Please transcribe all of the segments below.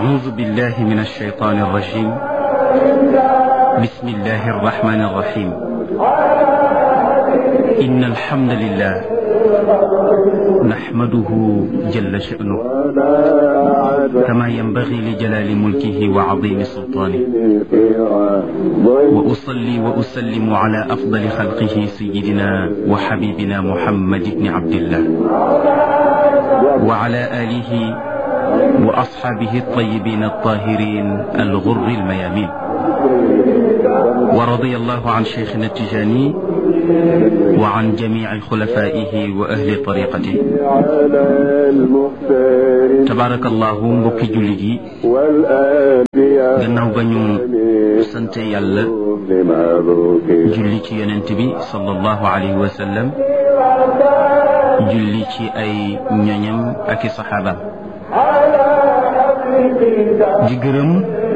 أعوذ بالله من الشيطان الرجيم بسم الله الرحمن الرحيم إن الحمد لله نحمده جل شأنه كما ينبغي لجلال ملكه وعظيم سلطانه وأصلي وأسلم على أفضل خلقه سيدنا وحبيبنا محمد بن عبد الله وعلى آله وأصحابه الطيبين الطاهرين الغر الميامين ورضي الله عن شيخنا التجاني وعن جميع خلفائه وأهل طريقته تبارك الله mbokki jullit yi gannaaw ba ñu sante yàlla julli ci yonent bi sallallahu alayhi wa sallam julli ci ay ñoñam ak i saxaabaam di gërëm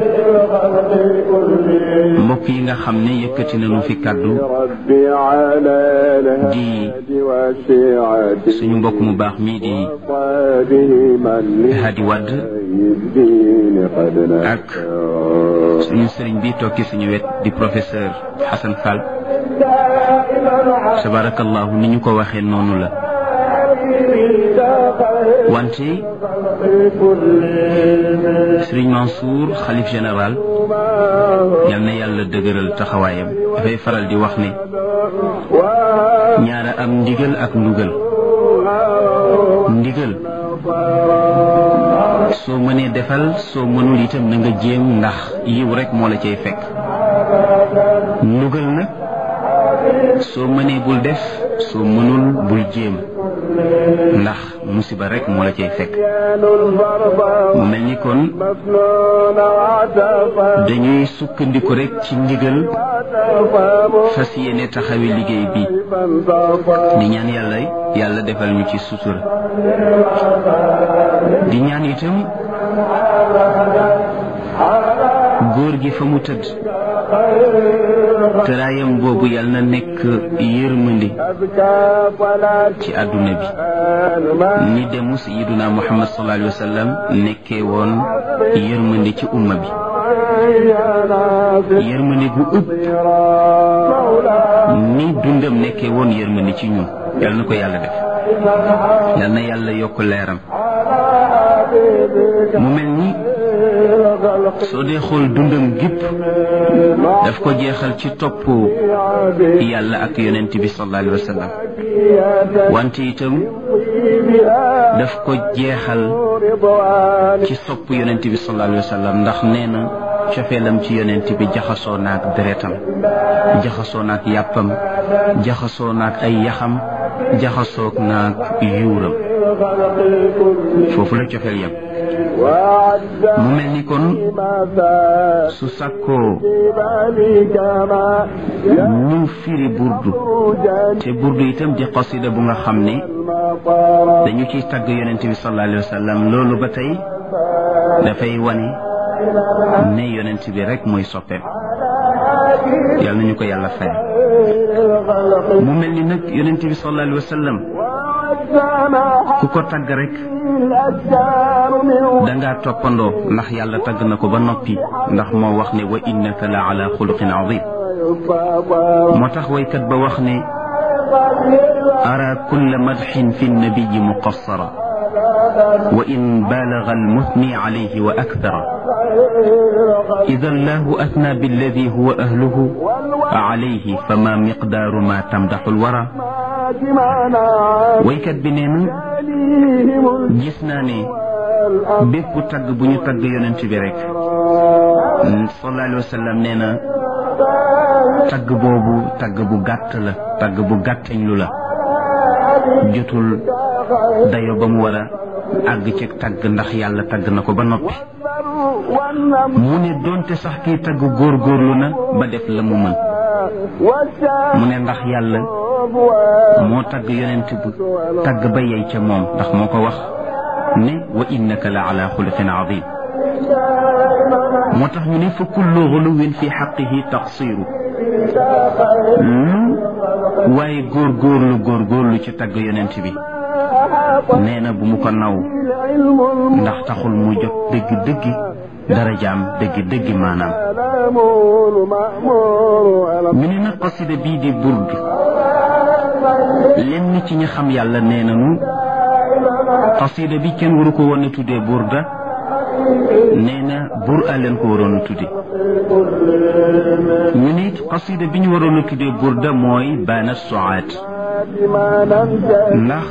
mbokk yi nga xam ne yëkkati nañu fi kàddu di suñu mbokk mu baax mii di Hadi Wadd ak suñu sëriñ bi toog ci suñu wet di professeur Hassan Fall tabarakallahu ni ñu ko waxee noonu la wante Sëriñ Mansour xalif général yal na yàlla dëgëral taxawaayam dafay faral di wax ne ñaara am ndigal ak ndugal ndigal soo mënee defal soo mënul itam na nga jéem ndax yiw rek moo la cay fekk ndugal nag soo mënee bul def soo mënul bul jéem ndax musiba rek moo la cay fekk mu mel ni kon dañuy sukkandiku rek ci ndigal fas yéene taxawi liggéey bi di ñaan yàlla yàlla defal ñu ci sutura di ñaan itam góor gi fa mu tëdd tëraayam boobu yal na nekk yërmandi ci àdduna bi ni demu sayiduna muhammad sallallahu alayhi wa sallam nekkee woon yërmandi ci umma bi yërmandi gu ëpp ni dundam nekkee woon yërmandi ci ñun yal na ko yàlla def yal na yàlla yokk leeram mu mel ni soo dee xool dundam gépp daf ko jeexal ci topp yàlla ak yonent bi sallallahu alayhi wa sallam wante itam daf ko jeexal ci sopp yonent bi sallallahu alayhi wa sallam ndax nee na cofeelam ci yonent bi jaxasoo naak deretam jaxasoo naak yàppam jaxasoo naak ay yaxam jaxasoog naak yuuram foofu la cofeel yam mu mel ni kon su sàkkoo ñu firi burdu te burdu itam di qasida bu nga xam ne dañu ciy tagg yonent bi sallallahu alayhi wa sallam loolu ba tey dafay wane ne yonent bi rek mooy soppeem yàlla nañu ko yàlla fay mu mel ni nag yonent bi sallallahu alayhi wa sallam ku ko tagg rek dangaa toppandoo ndax yàlla tagg na ko ba noppi ndax moo wax ne wa innaka la ala xuluqin azim moo tax waykat ba wax ne ara kulla madxin fi nnabiyi muqassara wa in baalaga almuthni alayhi wa akthara idan lahu athna billadi huwa ahluhu alayhi fama miqdaaru ma tamdaxu alwara waykat bi nee na gis naa ne bépp tagg bu ñu tagg yonent bi rek sallallahu alayhi wa sallam nee na tagg boobu tagg bu gàtt la tagg bu gàttañ lu la jotul dayo ba mu war a àgg ci tagg ndax yàlla tagg na ko ba noppi mu ne doonte sax kii tagg góorgóorlu na ba def la mu mën mu ne ndax yàlla moo tagg yonent bu tagg ba yey ca moom ndax moo ko wax ne wa innaka la ala xuluqin azim moo tax ñu ne fa kullu xuluwin fi xaqihi taqsiru lu waaye góorgóorlu góorgóorlu ci tagg yonent bi nee na bu mu ko naw ndax taxul mu jot dëgg dëgg darajaam dëgg dëgg maanaam ñu ne nag qasida bii di burd lenn ci ñi xam yàlla nee nañu qasida bi kenn waru ko woon a tuddee burda nee na bur a leen ko waroon a tudde ñu ne it qasida bi ñu waroon a tuddee burda mooy baana soaat ndax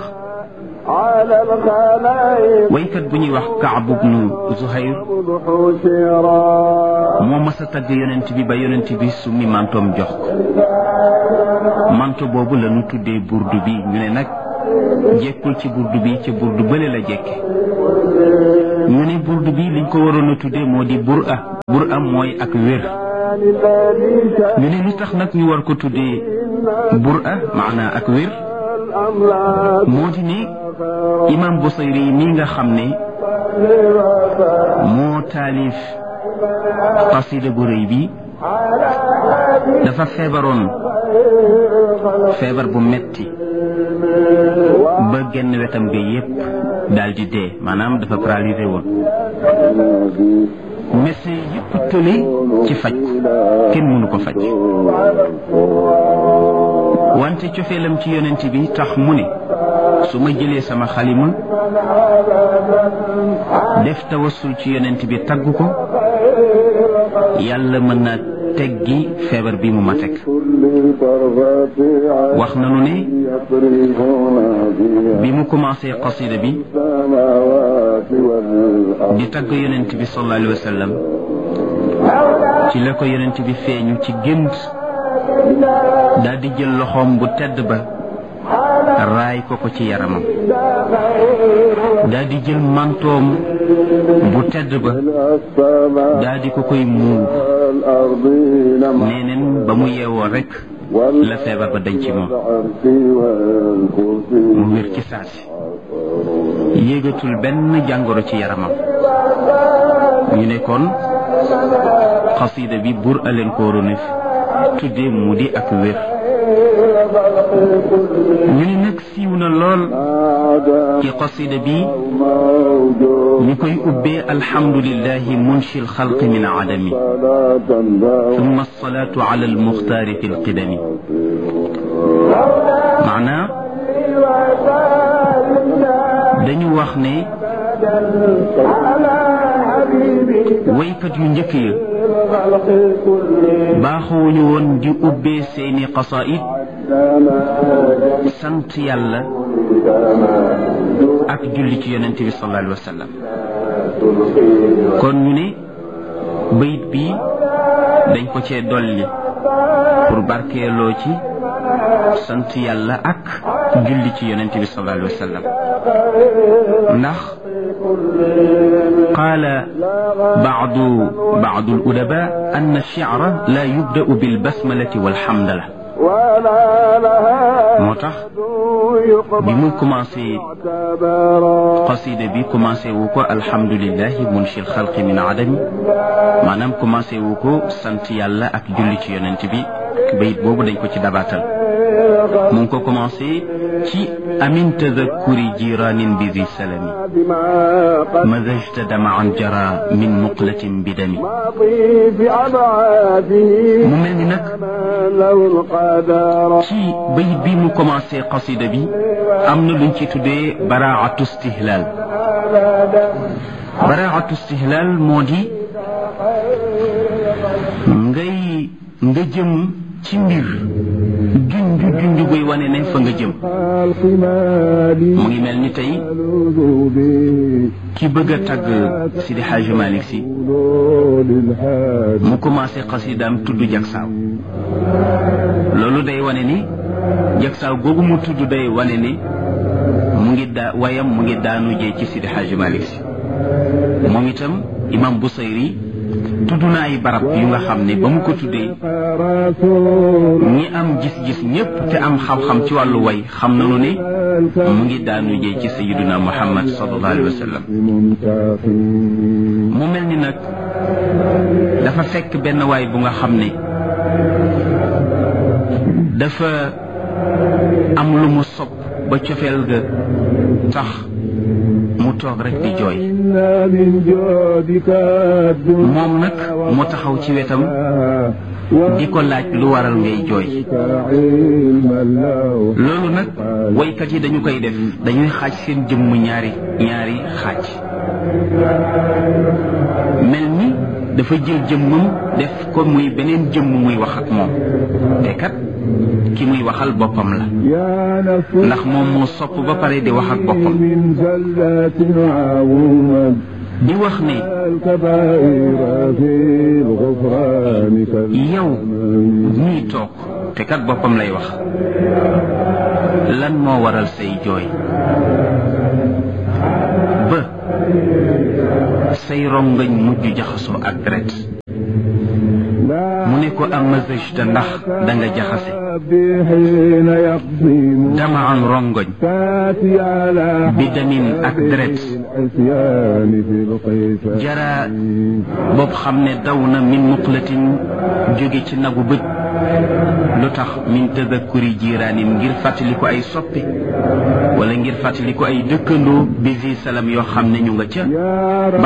waykat bu ñuy wax Kaab ibnu Zuhayr moo mas a tagg yonent bi ba yonent bi summi mantoom jox ko manto boobu la ñu tuddee burdu bi ñu ne nag jekkul ci burdu bi ca burdu bële la jekke ñu ne burdu bi liñ ko waroon a tuddee moo di bur a bur a mooy ak wér ñu ne li tax nag ñu war ko tuddee bur a maanaa ak wér moo di ne imam Busayri mii nga xam ne moo taalif qasida bu rëy bi dafa feebaroon feebar bu metti ba genn wetam ga yépp daal di dee maanaam dafa paralysé woon médecin yépp tële ci faj kenn mënu ko faj wante cofeelam ci yonent bi tax mu ne su ma jëlee sama xalima def tawassul ci yonent bi tagg ko yàlla mën naa teggi feebar bi mu ma teg wax nanu ne bi mu commencé qasida bi di tagg yonent bi sallallahu alayhi wa sallam ci la ko yonent bi feeñu ci gént daal di jël loxoom bu tedd ba raay ko ko ci yaramam daal di jël mantoom bu tedd ba daal di ko koy muur neeneen ba mu yeewoo rek la feebar ba dañ ci moom mu wér ci saasi yéegatul benn jàngoro ci yaramam ñu ne kon xasida bi bur aleen ko waroon tudde mu di ak wér ñu ne nag siiw na lool ci qasida bi ñu koy ubbee alhamdulillahi munshi alxalqi min adami ثم الصلاة على المختار في القدم معناه dañu wax ne waykat yu njëkk ya baaxuwuñu woon di ubbee seeni qasaid sant yàlla ak julli ci yonent bi sallallahu alayhi wa sallam kon ñu ne bayit bi dañ ko cee dolli pour barkeeloo ci sant yàlla ak julli ci yonent bi sallallahu alayhi wa sallam ndax qaala baadu baadu aludaba anna alchicra la yubda'u bilbasmalati walhamdala moo tax bi mu commencé qasida bi commencé wu ko alhamdulilahi munshi alxalqi min adami maanaam commencé wu ko sant yàlla ak julli ci yonent bi bayit boobu dañ ko ci dabaatal mu ngi ko commencé ci amin tadakkuri jiranin bi zi salami mazajta damaan jara min muqlatin bi dami mu mel ni nag ci bayit bi mu commencé qasida bi am na luñ ci tuddee baraatu stihlal baraatu stihlal moo di ngay nga jëm ci mbir junj junj buy wane ne fa nga jëm mu ngi mel ni tey ki bëgg a tagg Sidi Hadji Malick si mu commencé xasidaam tudd jagsaaw loolu day wane ni jagsaaw googu mu tudd day wane ni mu ngi daa wayam mu ngi daanu jee ci Sidi Hadji Malick si moom itam imam Busayri tudd na ay barab yu nga xam ne ba mu ko tuddee ñi am gis-gis ñépp te am xam-xam ci wàllu way xam nañu ne mu ngi daanu jee ci sayiduna muhammad sallallahu alayhi wa sallam mu mel ni nag dafa fekk benn waay bu nga xam ne dafa am lu mu sopp ba cofeel ga tax mu mu toog rek di jooy moom nag mu taxaw ci wetam di ko laaj lu waral ngay jooy loolu nag woykat yi dañu koy def dañuy xaaj seen jëmm ñaari ñaari xaaj mel ni dafa jël jëmmam def ko muy beneen jëmm muy wax ak moom te kat ki muy waxal boppam la ndax moom moo sopp ba pare di wax ak boppam di wax ne yow ñuy toog te kat boppam lay wax lan moo waral say jooy ba say rongañ mujj jaxasoo ak deret mu ne ko am mazajta ndax da nga jaxase dama am rongoñ bi damin ak deret jara boobu xam ne daw na min muqlatin jóge ci nagu bët lu tax min tadakkuri jiiraanin ngir fàttali ko ay soppe wala ngir fàttali ko ay dëkkandoo bisi salam yoo xam ne ñu nga ca